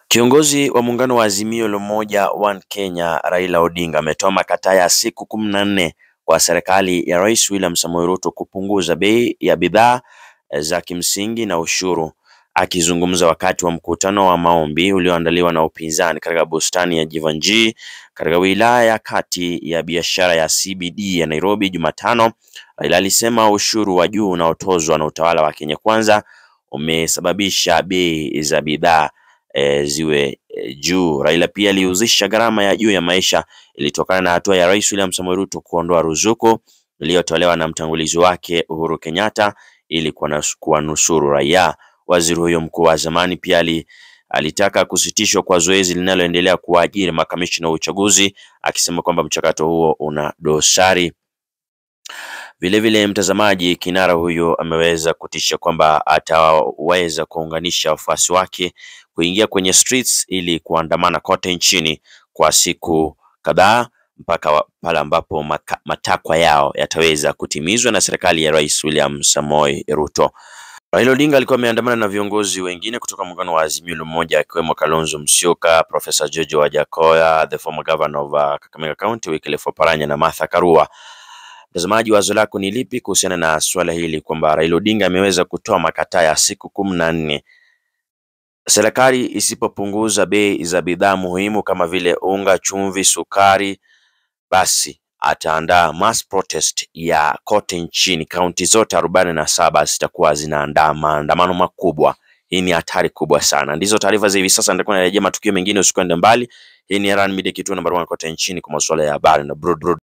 Kiongozi wa muungano wa Azimio la Umoja One Kenya Raila Odinga ametoa makataa ya siku kumi na nne kwa serikali ya Rais William Samoei Ruto kupunguza bei ya bidhaa za kimsingi na ushuru. Akizungumza wakati wa mkutano wa maombi ulioandaliwa na upinzani katika bustani ya Jivanjii katika wilaya ya kati ya biashara ya CBD ya Nairobi Jumatano, Raila alisema ushuru wa juu unaotozwa na utawala wa Kenya Kwanza umesababisha bei za bidhaa e, ziwe e, juu. Raila pia alihusisha gharama ya juu ya maisha ilitokana na hatua ya Rais William Samoei Ruto kuondoa ruzuku iliyotolewa na mtangulizi wake Uhuru Kenyatta ili kuwanusuru raia. Waziri huyo mkuu wa zamani pia ali, alitaka kusitishwa kwa zoezi linaloendelea kuwaajiri makamishna wa uchaguzi akisema kwamba mchakato huo una dosari. Vilevile mtazamaji, kinara huyo ameweza kutisha kwamba ataweza kuunganisha wafuasi wake kuingia kwenye streets ili kuandamana kote nchini kwa siku kadhaa mpaka pale ambapo matakwa yao yataweza kutimizwa na serikali ya Rais William Samoei Ruto. Raila Odinga alikuwa ameandamana na viongozi wengine kutoka muungano wa Azimio la Umoja akiwemo Kalonzo Musyoka, Professor George Wajakoya, the former governor of uh, Kakamega County Wycliffe Oparanya na Martha Karua. Mtazamaji, wazo lako ni lipi kuhusiana na swala hili kwamba Raila Odinga ameweza kutoa makataa ya siku kumi na nne serikali isipopunguza bei za bidhaa muhimu kama vile unga, chumvi, sukari, basi ataandaa mass protest ya kote nchini. Kaunti zote arobaini na saba zitakuwa zinaandaa maandamano makubwa. Hii ni hatari kubwa sana. Ndizo taarifa za hivi sasa. Nitakuwa narejea matukio mengine, usikwende mbali. Hii ni Erhan Media, kituo namba moja kote nchini kwa masuala ya habari na broad, broad.